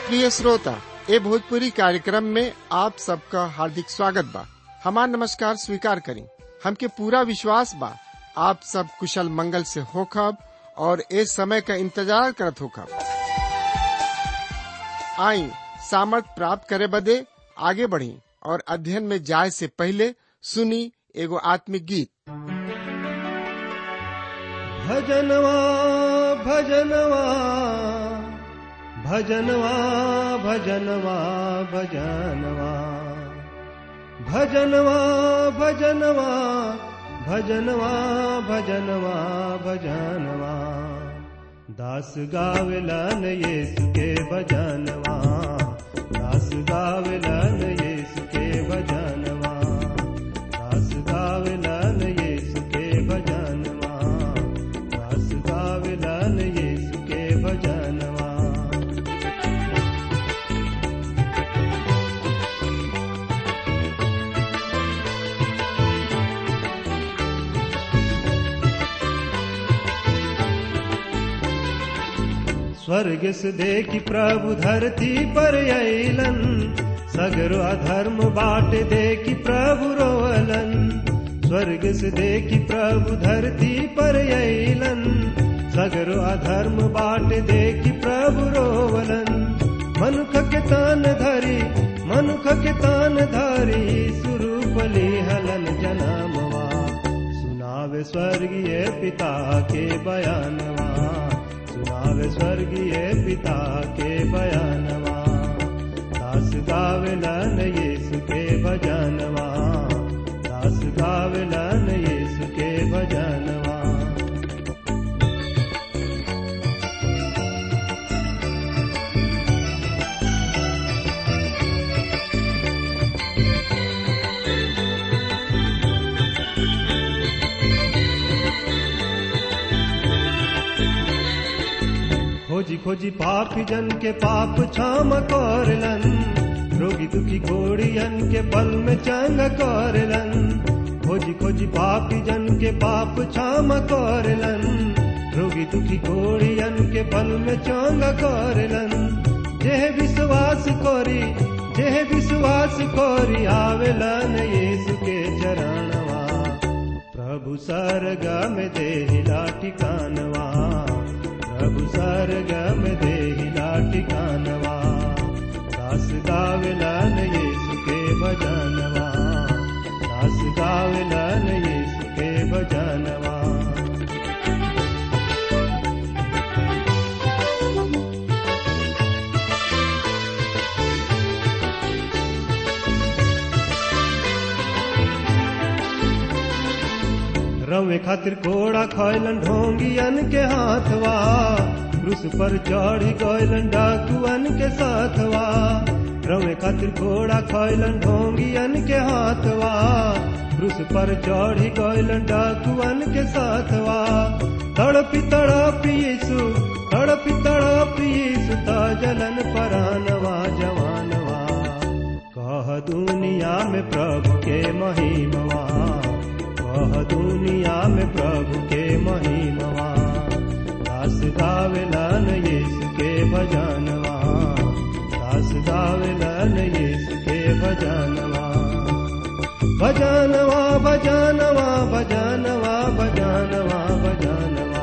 प्रिय श्रोता ए भोजपुरी कार्यक्रम में आप सबका हार्दिक स्वागत बा हमार नमस्कार स्वीकार करी हमके पूरा विश्वास बा आप सब कुशल मंगल से होखब और ए समय का इंतजार करत होखब आई सामर्थ प्राप्त करे बदे आगे बढ़ी और अध्ययन में जाए से पहले सुनी एगो आत्मिक गीत भजनवा भजनवा भजनवा भजनवा भजनवा भजनवा भजनवा भजनवा भजनवा भजनवा दास गावलन येसु के भजनवा दास गावलन येसु के भजनवा दास गावलन येसु के भजनवा दास गावलन येसु के भजनवा स्वर्ग से देखी प्रभु धरती पर अलन सगरो अधर्म बाट देखी प्रभु रोअलन स्वर्ग से देखी प्रभु धरती पर अलन सगरो अधर्म बाट देखी प्रभु रोवलन मनुख के तान धरी मनुख के तान धरी सुरूपली हलन जनामवा सुनावे स्वर्गीय पिता के बयानवा सुनावे स्वर्गीय पिता के बयानवा दास गावलन यीशु के भजनवा दास गावलन यीशु के भजनवा खोजी खोजी पापी जन के पाप क्षम करलन रोगी दुखी घोड़ियन के बल में चंग करलन खोजी खोजी पापी जन के पाप क्षम करलन रोगी दुखी घोड़ियन के बल में चंग करलन जेह विश्वास कोरी जेह विश्वास कोरी आवेलन यीशु के चरणवा प्रभु सरगा में देहिला ठिकानवा प्रभु सरगम देहिला ठिकानवा दास गावलन यीशु के भजनवा दास गावलन यीशु के भजनवा रवे खातिर घोड़ा खैलन ढोंगियन के हाथवा क्रूस पर चढ़ी गैलन डाकुअन के साथवा रवे खातिर घोड़ा खैलन ढोंगियन के हाथवा क्रूस पर चढ़ी गैलन डाकुअन के साथवा तड़पी तड़पी यीशु तड़पी तड़पी यीशु ता जलन परानवा जवानवा कह दुनिया में प्रभु के महिमवा कह दुनिया में प्रभु के महिमवा दास गावलन यीशु के भजनवा दास गावलन यीशु के भजनवा भजनवा भजनवा भजनवा भजनवा भजनवा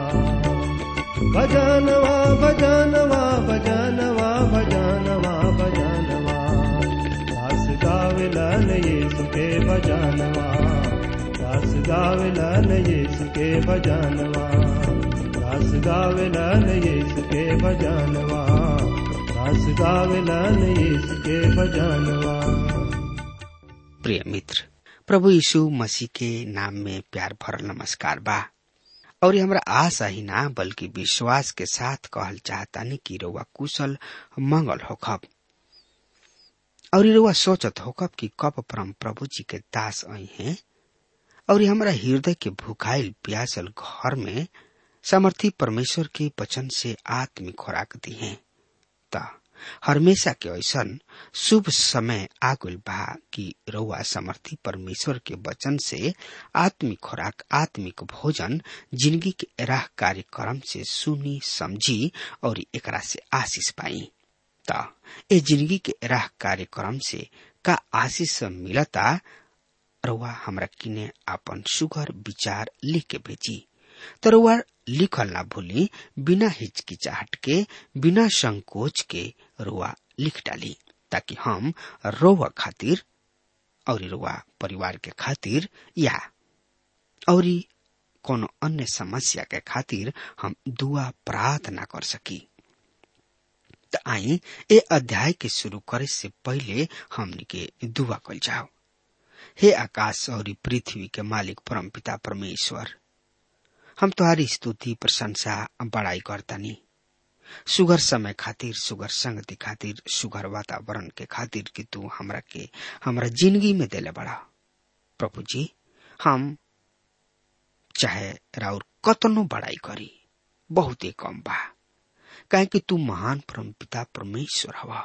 भजनवा भजनवा भजनवा भजनवा भजनवा दास गावलन यीशु के भजनवा दास गावलन यीशु के भजनवा दास गावलन यीशु के भजनवा दास गावलन यीशु के भजनवा प्रिय मित्र प्रभु यीशु मसीह के नाम में प्यार भरल नमस्कार बा और हमरा आशा ही ना बल्कि विश्वास के साथ कहल चाहतानी कि रउआ कुशल मंगल होखब और रउआ सोचत होखब कि कब परम प्रभु जी के दास आई हैं और हमरा हृदय के भूखाइल प्यासल घर में समर्थी परमेश्वर के वचन से आत्मिक खुराक दी है त हमेशा के ऐसन शुभ समय आगुल बा कि रउआ समर्थी परमेश्वर के वचन से आत्मिक खुराक आत्मिक भोजन जिंदगी के राह कार्यक्रम से सुनी समझी और एकरा से आशीष पाई त ए जिंदगी के राह कार्यक्रम से का आशीष मिलता रउआ हमरा किने आपन सुगर विचार लिख के भेजी तो रउआ लिखल ना भूली बिना हिचकिचाहट के बिना संकोच के रुआ लिख डाली ताकि हम रोवा खातिर और रुआ परिवार के खातिर या और कोनो अन्य समस्या के खातिर हम दुआ प्रार्थना कर सकी त आई ए अध्याय के शुरू करे से पहले हमनी के दुआ कल जाओ हे आकाश और पृथ्वी के मालिक परम पिता परमेश्वर हम तुम्हारी स्तुति प्रशंसा बड़ाई करतानी सुगर समय खातिर सुगर संगति खातिर सुगर वातावरण के खातिर कि तू हमरा के हमरा जिंदगी में देले बड़ा प्रभु जी हम चाहे राउर कतनो बड़ाई करी बहुत ही कम बा काहे कि तू महान परम पिता परमेश्वर हवा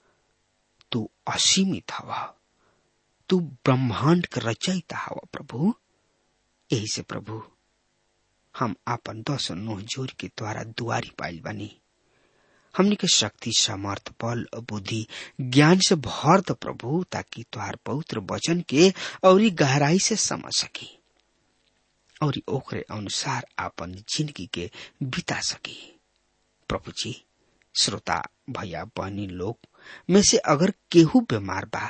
तू असीमित हवा तू ब्रह्मांड के रचयिता हवा प्रभु यही से प्रभु हम आपन दस नोह जोर के द्वारा दुआरी पाइल बनी हमनी के शक्ति समर्थ बल बुद्धि ज्ञान से भर द प्रभु ताकि तुहार पवित्र वचन के और गहराई से समझ सकी और ओकरे अनुसार आपन जिंदगी के बिता सकी प्रभु जी श्रोता भैया बहनी लोग में से अगर केहू बीमार बा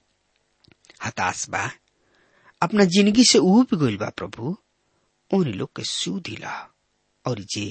हताश बा अपना जिंदगी से उब गइल बा प्रभु उन लोग के सुधिला और जे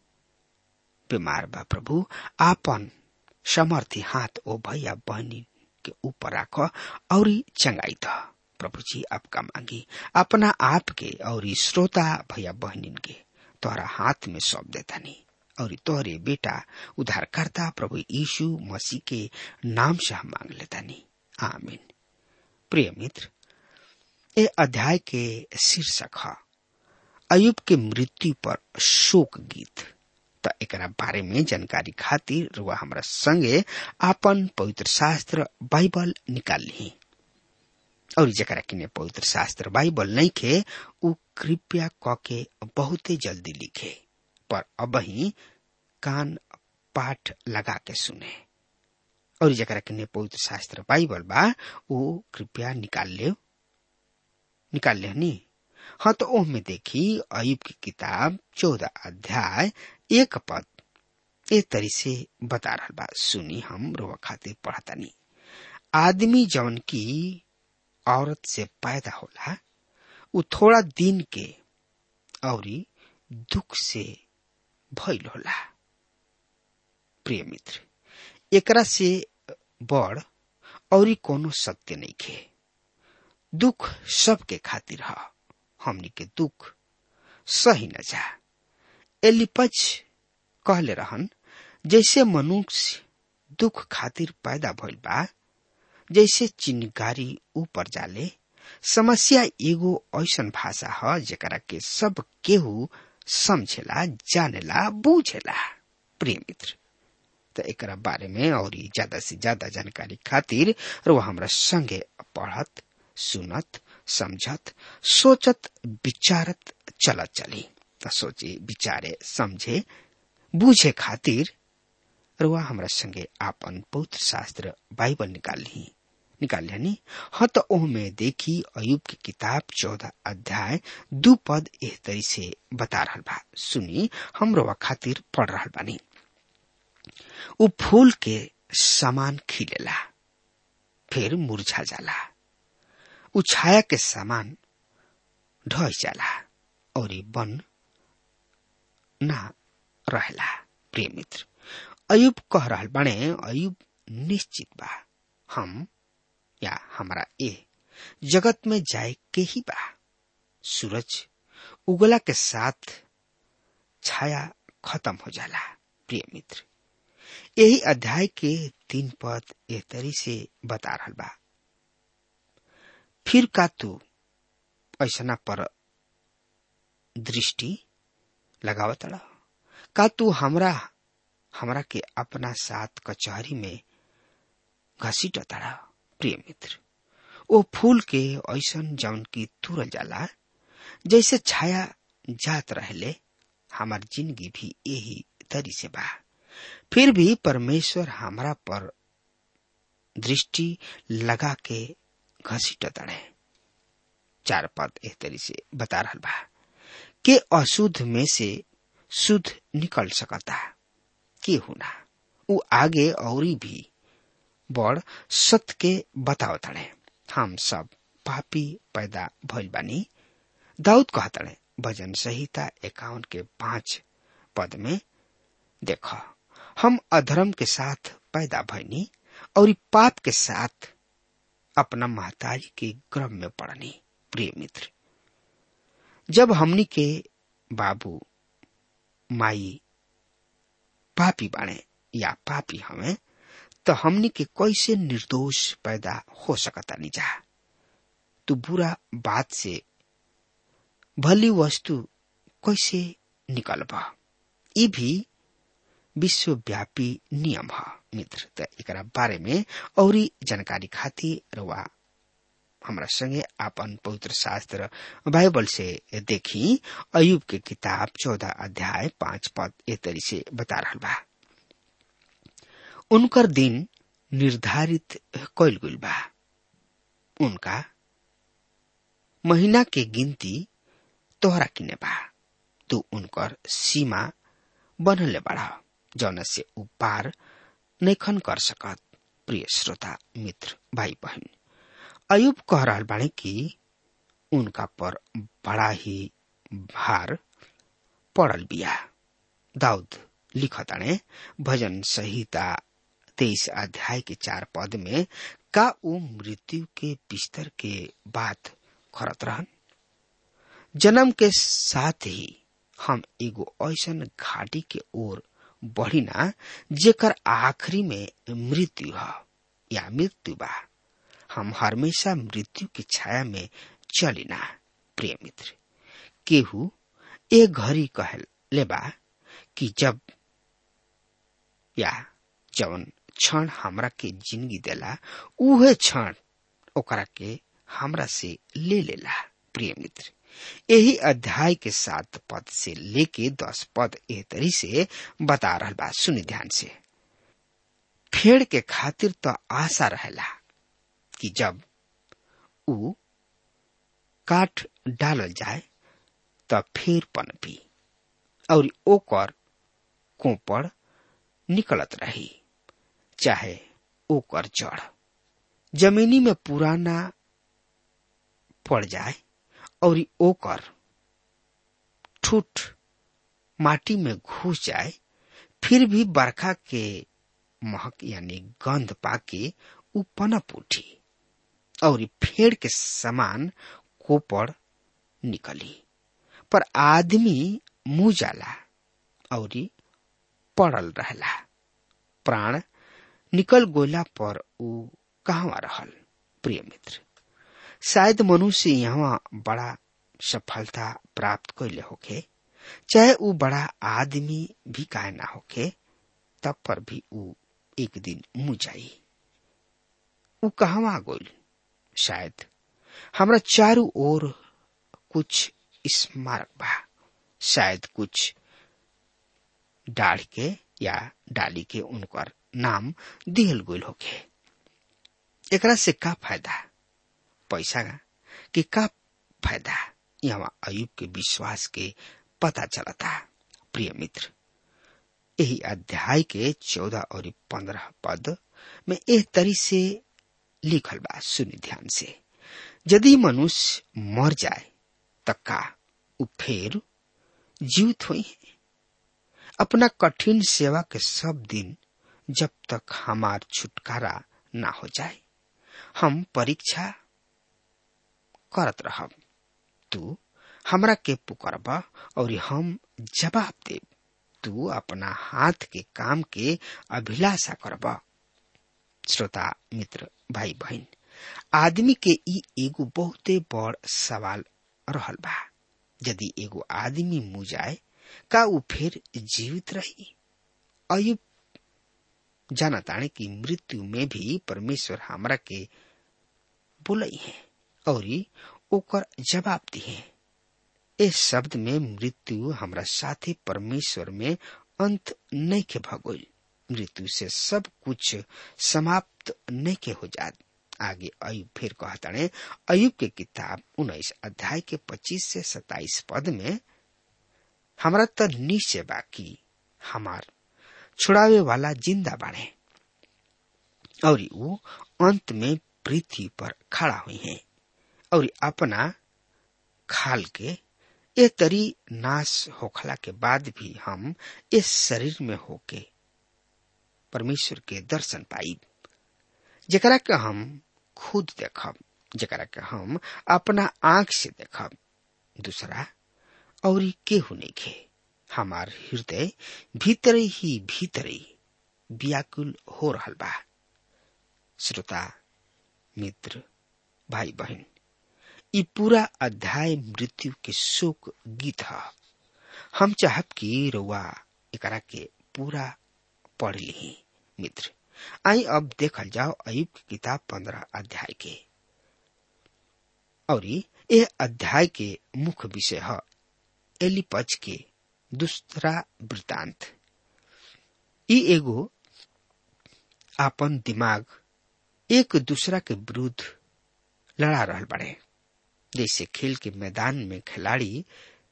बीमार बा प्रभु आपन समर्थी हाथ ओ भैया बहनी के ऊपर राख और चंगाई द प्रभु जी आपका मांगी अपना आप के और श्रोता भैया बहनिन के तोहरा हाथ में सौंप देता नहीं और तोहरे बेटा उद्धारकर्ता प्रभु यीशु मसीह के नाम से हम मांग लेता नहीं आमीन प्रिय मित्र ए अध्याय के शीर्षक है अयुब के मृत्यु पर शोक गीत त एकरा बारे में जानकारी खातिर रुआ हमरा संगे आपन पवित्र शास्त्र बाइबल निकाल ली और जरा किने पवित्र शास्त्र बाइबल नहीं खे उ कृपया क के बहुते जल्दी लिखे पर अब ही कान पाठ लगा के सुने और जरा किने पवित्र शास्त्र बाइबल बा वो कृपया निकाल ले निकाल ले नी हाँ तो ओह में देखी अयुब की किताब चौदह अध्याय एक पद ए तरी से बता रहा बा सुनी हम रोवा खातिर पढ़तानी आदमी जवन की औरत से पैदा होला उ थोड़ा दिन के और दुख से भइल होला प्रिय मित्र एकरा से बड़ और कोनो सत्य नहीं खे दुख सबके खातिर है हमनी के दुख सही न जा एलिपच कहले रहन जैसे मनुष्य दुख खातिर पैदा भइल बा जैसे चिन्हगारी ऊपर जाले समस्या एगो ऐसन भाषा ह जेकरा के सब केहू समझेला जानेला बूझेला प्रिय मित्र तो एकरा बारे में और ज्यादा से ज्यादा जानकारी खातिर रो हमरा संगे पढ़त सुनत समझत सोचत विचारत चलत चली त सोचे विचारे समझे बूझे खातिर रुआ हमरा संगे आपन पवित्र शास्त्र बाइबल निकाल ली निकाल लिया हाँ तो ओह में देखी अयुब की किताब चौदह अध्याय दू पद एह तरी से बता रहा बा सुनी हम रोवा खातिर पढ़ रहा बानी उ फूल के समान खिलेला फिर मुरझा जाला उ छाया के समान ढह जाला और बन ना रहेला प्रिय मित्र अयुब कह रहा बने अयुब निश्चित बा हम या हमारा ए जगत में जाए के ही बा सूरज उगला के साथ छाया खत्म हो जाला प्रिय मित्र यही अध्याय के तीन पद ए तरी से बता रहा बा फिर का तू ऐसा पर दृष्टि लगावत का तू हमरा हमरा के अपना साथ कचहरी में घसीट ताड़ा प्रिय मित्र ओ फूल के ऐसन जौन की तुरल जाला जैसे छाया जात रहले हमार जिंदगी भी यही तरी से बा फिर भी परमेश्वर हमरा पर दृष्टि लगा के घसीट तड़े चार पद एह तरी से बता रहा बा के अशुद्ध में से शुद्ध निकल सकता के हुना उ आगे और भी बड़ सत्य के बताव तड़े हम सब पापी पैदा भइल बानी दाऊद कहतड़े भजन संहिता एकावन के पांच पद में देख हम अधर्म के साथ पैदा भइनी और पाप के साथ अपना महतारी के गर्भ में पड़नी प्रिय मित्र जब हमनी के बाबू माई पापी बाणे या पापी हमें तो हमनी के कैसे निर्दोष पैदा हो सकता नहीं जा तू बुरा बात से भली वस्तु कैसे निकल ई भी विश्वव्यापी नियम है मित्र त एकरा बारे में और जानकारी खातिर रवा हमरा संगे आपन पवित्र शास्त्र बाइबल से देखी अयुब के किताब चौदह अध्याय पांच पद ए तरी से बता रहा बा उनकर दिन निर्धारित कैल गइल बा उनका महीना के गिनती तोहरा किने बा तू उनकर सीमा बनले बाड़ा जौन से उ पार नैखन कर सकत प्रिय श्रोता मित्र भाई बहन अयुब कह रहा बाणे कि उनका पर बड़ा ही भार पड़ल बिया दाऊद लिखताणे भजन संहिता तेईस अध्याय के चार पद में का उ मृत्यु के बिस्तर के बात करत रहन जन्म के साथ ही हम एगो ऐसन घाटी के ओर बढ़िना जेकर आखिरी में मृत्यु ह या मृत्यु बा हम हमेशा मृत्यु की छाया में चलिना प्रिय मित्र केहू ए घड़ी कह लेबा कि जब या जवन क्षण हमरा के जिंदगी देला उहे क्षण ओकरा के हमरा से ले लेला प्रिय मित्र यही अध्याय के सात पद से लेके दस पद ए तरी से बता रहा बा सुनि ध्यान से फेड़ के खातिर तो आशा रहेला कि जब उ काट डालल जाए त फिर पनपी और ओकर कोपड़ निकलत रही चाहे ओकर जड़ जमीनी में पुराना पड़ जाए और ओकर ठूठ माटी में घुस जाए फिर भी बरखा के महक यानी गंध पाके उ पनप उठी और फेड़ के समान कोपड़ निकली पर आदमी मुंह जाला और पड़ल रहला प्राण निकल गोला पर उ कहवा रहल प्रिय मित्र शायद मनुष्य यहाँ बड़ा सफलता प्राप्त कैले होके चाहे उ बड़ा आदमी भी काहे ना होके तब पर भी उ एक दिन मुँह जाई उ कहवा गोल शायद हमरा चारों ओर कुछ स्मारक बा शायद कुछ डाढ़ के या डाली के उनकर नाम दिहल गोल होके एकरा से का फायदा पैसा के का फायदा यहाँ अयुब के विश्वास के पता चलता प्रिय मित्र यही अध्याय के चौदह और पंद्रह पद में एक तरी से लिखल बा सुनि ध्यान से यदि मनुष्य मर जाए त का उ फेर जीवित हुई है अपना कठिन सेवा के सब दिन जब तक हमार छुटकारा ना हो जाए हम परीक्षा करत रहब तू हमरा के पुकारब और हम जवाब देब तू अपना हाथ के काम के अभिलाषा करब श्रोता मित्र भाई बहन आदमी के ई एगो बहुते बड़ सवाल रहल बा यदि एगो आदमी मुँह जाए का उ फिर जीवित रही अयुब जाना ताने की मृत्यु में भी परमेश्वर हमरा के बोलई है और ओकर जवाब दिए इस शब्द में मृत्यु हमरा साथी परमेश्वर में अंत नहीं के भगोल मृत्यु से सब कुछ समाप्त नहीं के हो जात आगे अयुब फिर कहतने अयुब के किताब उन्नीस अध्याय के पच्चीस से सताइस पद में हमरा तो निश्चय बाकी हमार छुड़ावे वाला जिंदा बाढ़े और वो अंत में पृथ्वी पर खड़ा हुई है और अपना खाल के ए तरी नाश होखला के बाद भी हम इस शरीर में होके परमेश्वर के दर्शन पाई जकरा के हम खुद देखब जकरा के हम अपना आंख से देखब दूसरा और केहू नहीं खे हमार हृदय भीतर ही भीतर ही व्याकुल हो रहा बा श्रोता मित्र भाई बहन ये पूरा अध्याय मृत्यु के शोक गीत है हम चाहब कि रउआ एकरा के पूरा पढ़ ली मित्र आई अब देखल जाओ अयुब की किताब पंद्रह अध्याय के और यह अध्याय के मुख्य विषय है एलिपच के दूसरा वृतांत ई एगो आपन दिमाग एक दूसरा के विरुद्ध लड़ा रहल बड़े जैसे खेल के मैदान में खिलाड़ी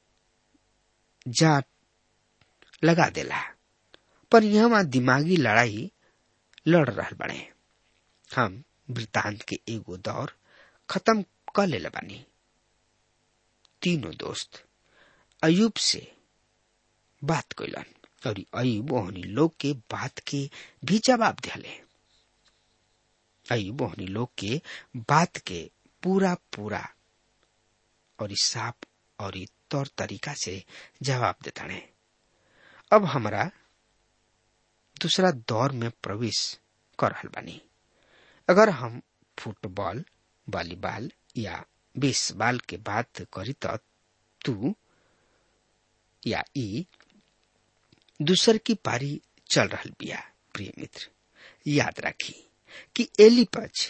जाट लगा देला पर यहाँ दिमागी लड़ाई लड़ रहल बड़े हम वृतांत के एगो दौर खत्म कर ले बानी तीनों दोस्त अयुब से बात कैलन और अयुब ओहनी लोग के बात के भी जवाब दिले अयुब ओहनी लोग के बात के पूरा पूरा और साफ और तौर तरीका से जवाब देता है अब हमारा दूसरा दौर में प्रवेश कर रहल बानी अगर हम फुटबॉल वॉलीबॉल या बेसबॉल के बात करी तो तू या ई दूसर की पारी चल रहल बिया प्रिय मित्र याद राखी कि एलिपच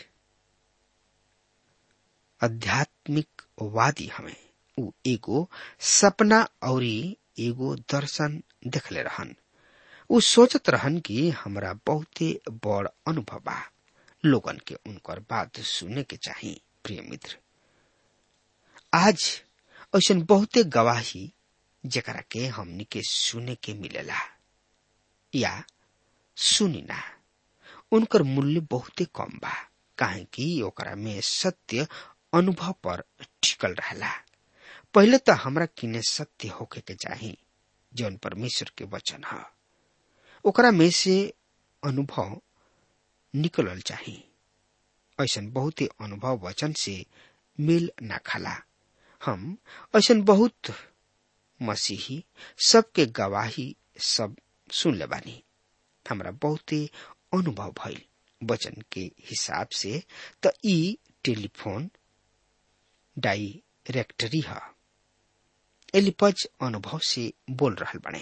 आध्यात्मिक वादी हमें उ एगो सपना और एगो दर्शन देखले रहन उ सोचत रहन कि हमरा बहुते बड़ अनुभव बा लोगन के उनकर बात सुने के चाही प्रिय मित्र आज ऐसा बहुते गवाही जकरा के हमनी के सुने के मिलेला या सुनी ना उनकर मूल्य बहुते कम बा काहे कि ओकरा में सत्य अनुभव पर टिकल रहला पहले तो हमरा किने सत्य होके के चाही जौन परमेश्वर के वचन है ओकरा में से अनुभव निकलल चाही ऐसा बहुते अनुभव वचन से मेल ना खाला हम ऐसा बहुत मसीही सबके गवाही सब सुन ले बानी हमरा बहुते अनुभव भइल वचन के हिसाब से त ई टेलीफोन डायरेक्टरी है एलिपज अनुभव से बोल रहल बने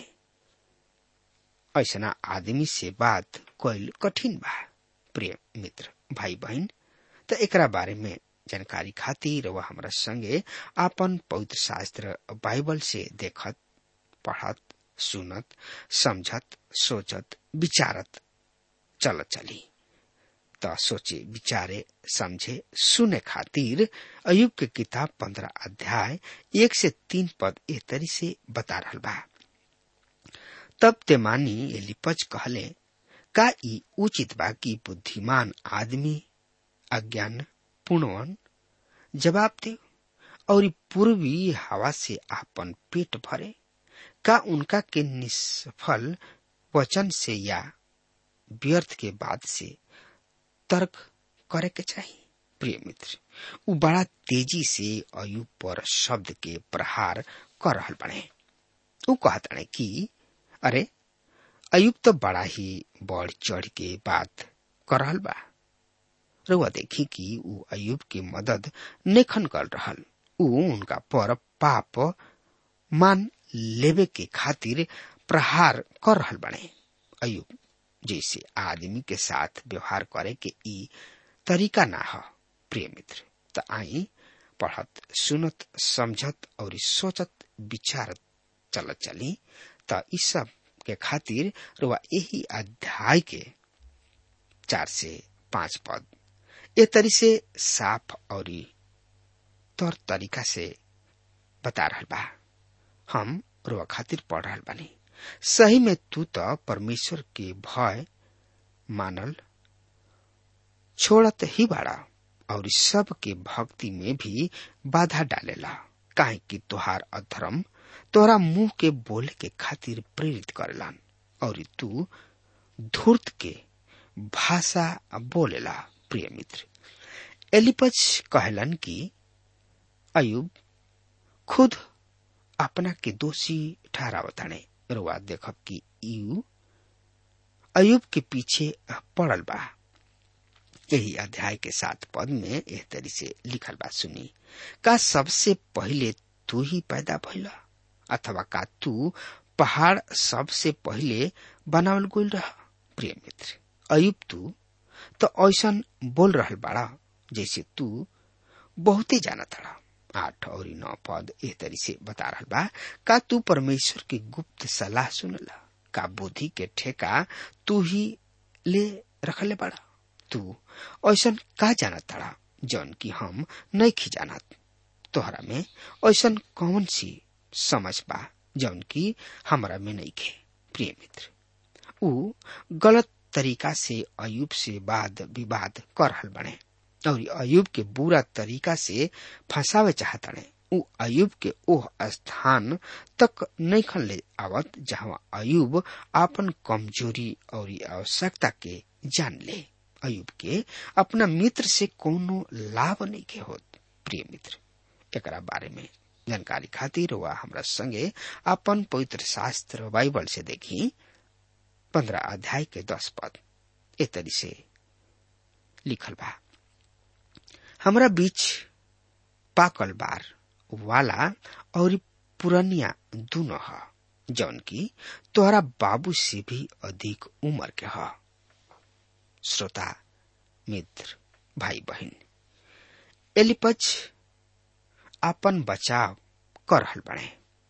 ऐसा आदमी से बात कैल कठिन बा प्रिय मित्र भाई बहन त एकरा बारे में जानकारी खातिर वह हमरा संगे आपन पवित्र शास्त्र बाइबल से देखत पढ़त सुनत समझत सोचत विचारत चलत चली त सोचे विचारे समझे सुने खातिर अयुब के किताब पंद्रह अध्याय एक से तीन पद ए तरी से बता रहल बा तब तेमानी एलिपज कहले का ई उचित बा कि बुद्धिमान आदमी अज्ञान पूर्णवन जवाब दे और पूर्वी हवा से आपन पेट भरे का उनका के निष्फल वचन से या व्यर्थ के बाद से तर्क करे के चाहिए प्रिय मित्र उ बड़ा तेजी से अयुब पर शब्द के प्रहार कर रहल बने उ कहता कि अरे अयुब तो बड़ा ही बढ़ चढ़ के बात कर रहल बा रुआ देखी कि उ अयुब की मदद नेखन कर रहल उ उनका पर पाप मान लेवे के खातिर प्रहार कर रहल बने अयुब जैसे आदमी के साथ व्यवहार करे के ई तरीका ना हो प्रिय मित्र त आई पढ़त सुनत समझत और सोचत विचारत चलत चली त ई सब के खातिर रुआ यही अध्याय के चार से पांच पद ए तरी से साफ और तौर तरीका से बता रहा बा हम रुआ खातिर पढ़ रहा बानी सही में तू तो परमेश्वर के भय मानल छोड़त ही बाड़ा और सब के भक्ति में भी बाधा डालेला काहे कि तुहार अधर्म तोरा मुंह के बोले के खातिर प्रेरित करेलन और तू धूर्त के भाषा बोलेला प्रिय मित्र एलिपच कहलन कि अयुब खुद अपना के दोषी ठहरावताने रुआ देखब कि यू अयुब के पीछे पड़ल बा यही अध्याय के सात पद में एह तरी से लिखल बा सुनी का सबसे पहले तू ही पैदा भइला अथवा का तू पहाड़ सबसे पहले बनावल गोल रह प्रिय मित्र अयुब तू तो ऐसा बोल रहल बाड़ा जैसे तू बहुते जाना था आठ और नौ पद एह तरी से बता रहा बा का तू परमेश्वर की गुप्त सलाह सुनला का बुद्धि के ठेका तू ही ले रखले बड़ा तू ऐसा का जानत तड़ा जौन की हम नहीं खी जानत तोहरा में ऐसा कौन सी समझ बा जौन की हमरा में नहीं खे प्रिय मित्र ऊ गलत तरीका से अयुब से वाद विवाद कर रहल बने और अयुब के बुरा तरीका से फंसावे चाहतने ऊ अयुब के ओह स्थान तक नहीं खन ले आवत जहाँ अयुब आपन कमजोरी और आवश्यकता के जान ले अयुब के अपना मित्र से कोनो लाभ नहीं के होत प्रिय मित्र एकरा बारे में जानकारी खातिर वह हमरा संगे अपन पवित्र शास्त्र बाइबल से देखी पंद्रह अध्याय के दस पद ए तरी से लिखल बा हमरा बीच पाकल बार वाला और पुरनिया दोनों ह जौन की तोहरा बाबू से भी अधिक उम्र के ह श्रोता मित्र भाई बहन एलिपच अपन बचाव कर रहल बने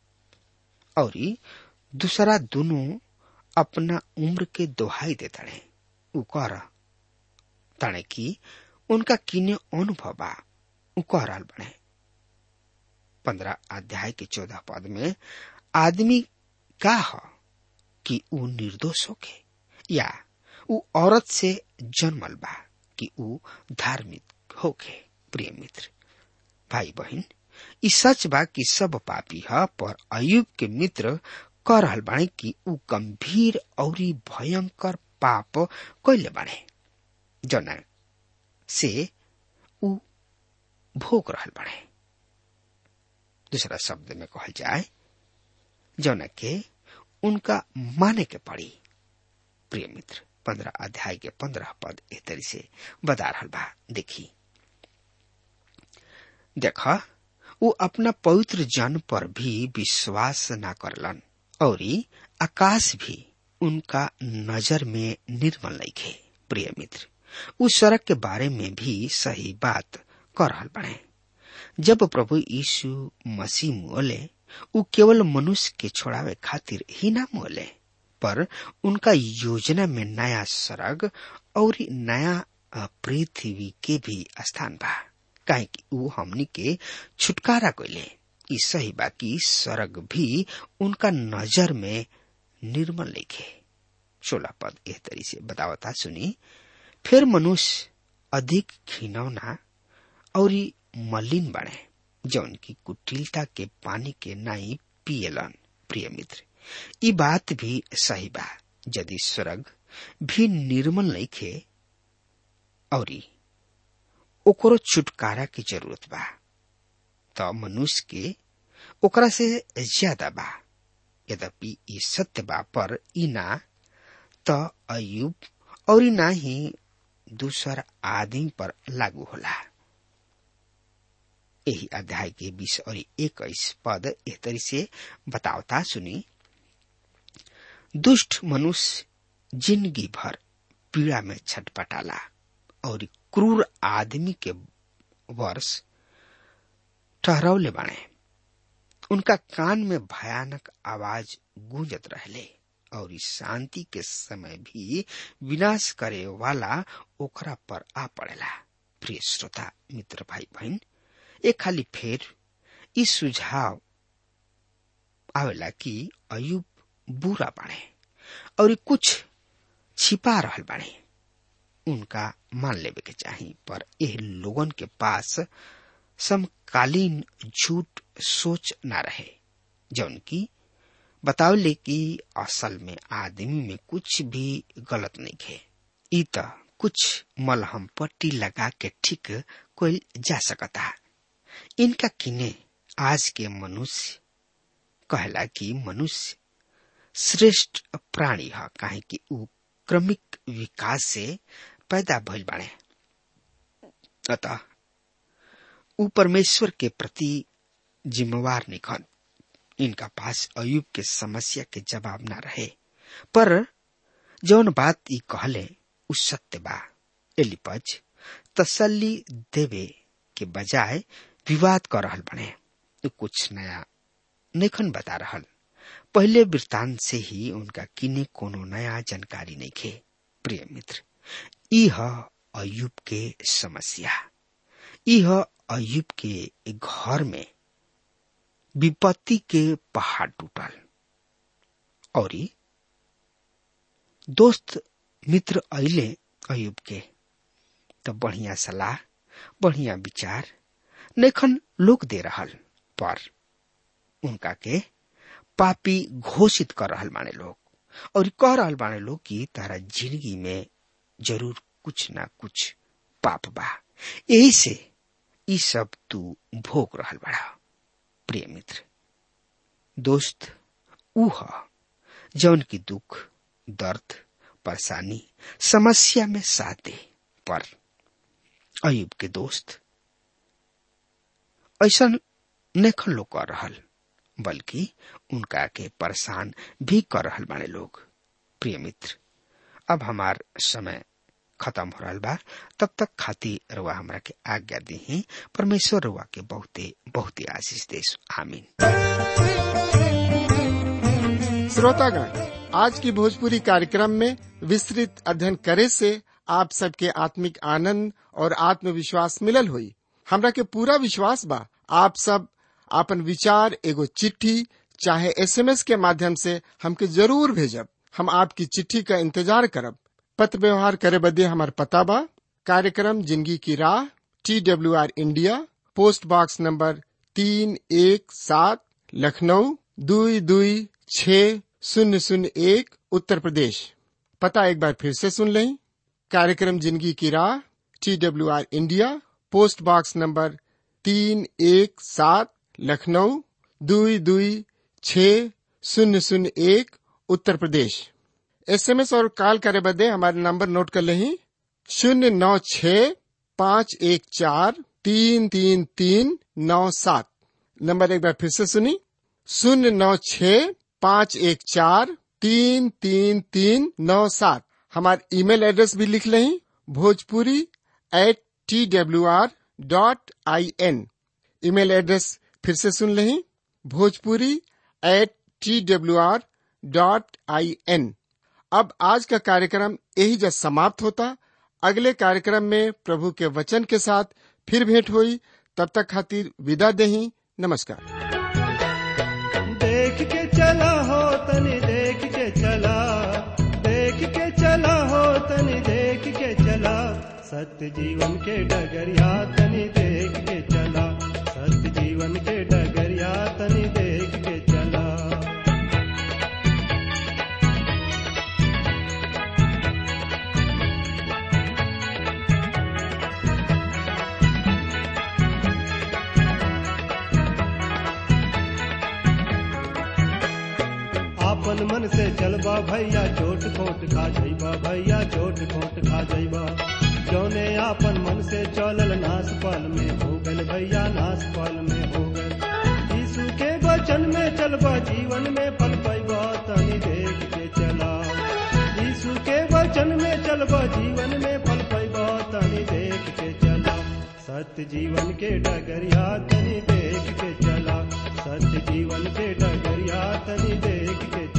और दूसरा दोनों अपना उम्र के दोहाई दे तड़े उ कह तड़े की उनका किने अनुभव बा उ कह रहल बने पंद्रह अध्याय के चौदह पद में आदमी का ह कि उ निर्दोष होके या उ औरत से जन्मल बा कि उ धार्मिक होके प्रिय मित्र भाई बहन ई सच बा कि सब पापी ह पर अयुब के मित्र कह रहल बाणे कि उ गंभीर और भयंकर पाप कैले बाणे जना से उ भोग रहल बाणे दूसरा शब्द में कहल जाए जौना के उनका माने के पड़ी प्रिय मित्र पंद्रह अध्याय के पंद्रह पद एह तरी से बता रहल बा देखी देख वो अपना पवित्र जन पर भी विश्वास न करलन और आकाश भी उनका नजर में निर्मल लिखे प्रिय मित्र उस सड़क के बारे में भी सही बात कर रहल बने जब प्रभु यीशु मसीह मोले उ केवल मनुष्य के छोड़ावे खातिर ही ना मोले पर उनका योजना में नया सड़क और नया पृथ्वी के भी स्थान बा काहे कि उ हमनी के छुटकारा कैले ई सही बा कि स्वर्ग भी उनका नजर में निर्मल लिखे सोलह पद एह तरी से बतावता सुनी फिर मनुष्य अधिक खिनौना और मलिन बने जौन की कुटिलता के पानी के नाई पियलन प्रिय मित्र ई बात भी सही बा यदि स्वर्ग भी निर्मल लिखे और ओकरो छुटकारा की जरूरत बा तो मनुष्य के ओकरा से ज्यादा बा यद्यपि ई सत्य बा पर ई ना तो अयुब और ना ही दूसर आदमी पर लागू होला यही अध्याय के बीस और इक्कीस पद एह तरी से बतावता सुनी दुष्ट मनुष्य जिंदगी भर पीड़ा में छटपटाला और क्रूर आदमी के वर्ष ठहरौले बाणे उनका कान में भयानक आवाज गूंजत रहले और इस शांति के समय भी विनाश करे वाला ओकरा पर आ पड़ेला प्रिय श्रोता मित्र भाई बहन एक खाली फेर इस सुझाव आवेला कि अयुब बुरा बाड़े और कुछ छिपा रहल बाड़े उनका मान लेवे के चाही पर एह लोगन के पास समकालीन झूठ सोच ना रहे जौन की बतावले कि असल में आदमी में कुछ भी गलत नहीं है ई त कुछ मलहम पट्टी लगा के ठीक कोई जा सकता इनका किने आज के मनुष्य कहला कि मनुष्य श्रेष्ठ प्राणी है काहे कि ऊ क्रमिक विकास से पैदा भइल बाड़े अतः ऊ परमेश्वर के प्रति जिम्मेवार निखन इनका पास अयुब के समस्या के जवाब ना रहे पर जौन बात ई कहले उ सत्य बा एलिपज तसल्ली देवे के बजाय विवाद कर रहल बने कुछ नया नेखन बता रहल पहले वृत्तांत से ही उनका किने कोनो नया जानकारी नहीं खे प्रिय मित्र यह अयुब के समस्या यह अयुब के घर में विपत्ति के पहाड़ टूटल और दोस्त मित्र अले अयुब के तो बढ़िया सलाह बढ़िया विचार नेखन लोग दे रहल पर उनका के पापी घोषित कर रहल बाने लोग और कह रहल बाने लोग कि तारा जिंदगी में जरूर कुछ ना कुछ पाप बा यही से ई सब तू भोग रहल बड़ा प्रिय मित्र दोस्त ऊ ह जौन की दुख दर्द परेशानी समस्या में साथ दे पर अयुब के दोस्त ऐसा नेखन लोग कर रहल बल्कि उनका के परेशान भी कर रहल बाने लोग प्रिय मित्र अब हमार समय खत्म हो रहा बा तब तक खाती रुआ हमरा के आज्ञा दी परमेश्वर रुआ के बहुते बहुते आशीष देश आमीन श्रोतागण आज की भोजपुरी कार्यक्रम में विस्तृत अध्ययन करे से आप सबके आत्मिक आनंद और आत्मविश्वास मिलल हुई हमरा के पूरा विश्वास बा आप सब आपन विचार एगो चिट्ठी चाहे एसएमएस के माध्यम से हमके जरूर भेजब हम आपकी चिट्ठी का इंतजार करब पत्र व्यवहार करे बदे हमार पता बा कार्यक्रम जिंदगी की राह T W R India post box number तीन एक सात लखनऊ दुई दुई छ शून्य शून्य एक उत्तर प्रदेश पता एक बार फिर से सुन लें कार्यक्रम जिंदगी की राह T W R India post box number तीन एक सात लखनऊ दुई दुई छ शून्य शून्य एक उत्तर प्रदेश एसएमएस और कॉल करे बदे हमारे नंबर नोट कर लें शून्य नौ छ पाँच एक चार तीन तीन तीन नौ सात नंबर एक बार फिर से सुनी शून्य नौ छ पाँच एक चार तीन तीन तीन नौ सात हमारे ईमेल एड्रेस भी लिख लें Bhojpuri at T W R dot I N email address फिर से सुन लें Bhojpuri at T W R dot I N अब आज का कार्यक्रम यही जब समाप्त होता अगले कार्यक्रम में प्रभु के वचन के साथ फिर भेंट हुई तब तक खातिर विदा देही नमस्कार देख के चला हो तनी देख के चला देख के चला हो तनी देख के चला सत्य जीवन के डगरिया तनी देख के चला सत्य जीवन के डगरिया तनी देख के चला आपन मन से चलबा भैया चोट खोट खा जइबा भैया चोट खोट खा जइबा जौने आपन मन से चलल नास पाल में हो गल भैया नास पाल में हो गल यीशु के वचन में चलबा जीवन में फल पैबा तनी देख के चला यीशु के वचन में चलबा जीवन में फल पैबा तनी देख के चला सत्य जीवन के डगरिया तनी देख के चला सत्य जीवन के डगरिया तनी देख के